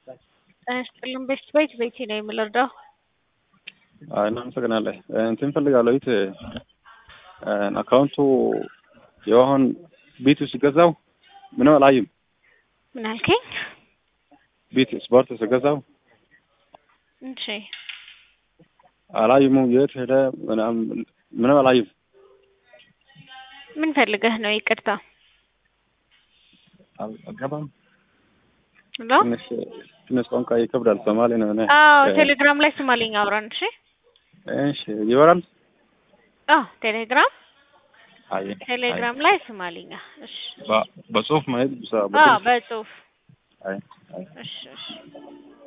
ጤና ይስጥልን ቤስት ቤት ቤቴ ነው የምልርዳው አይ እናመሰግናለን። እንትን ፈልጋለሁ ይት አካውንቱ የሆን ቤቱ ሲገዛው ምንም አላይም። ምን አልከኝ? ቤት ስፖርት ሲገዛው እሺ አላይሙ የት ሄደ ምናምን ምንም አላይም። ምን ፈልገህ ነው? ይቅርታ አል- አልገባም። ሄሎ። ትንሽ ትንሽ ቋንቋ ይከብዳል። ሶማሌ ነው እኔ። አዎ እ- ቴሌግራም ላይ ስማልኝ አውራን። እሺ እሺ ይበራል። አዎ ቴሌግራም አይ ቴሌግራም ላይ ስማልኛ። እሺ በ- በጽሁፍ ማየት ብቻ አዎ በጽሁፍ በጽሁፍ አይ አይ እሺ እሺ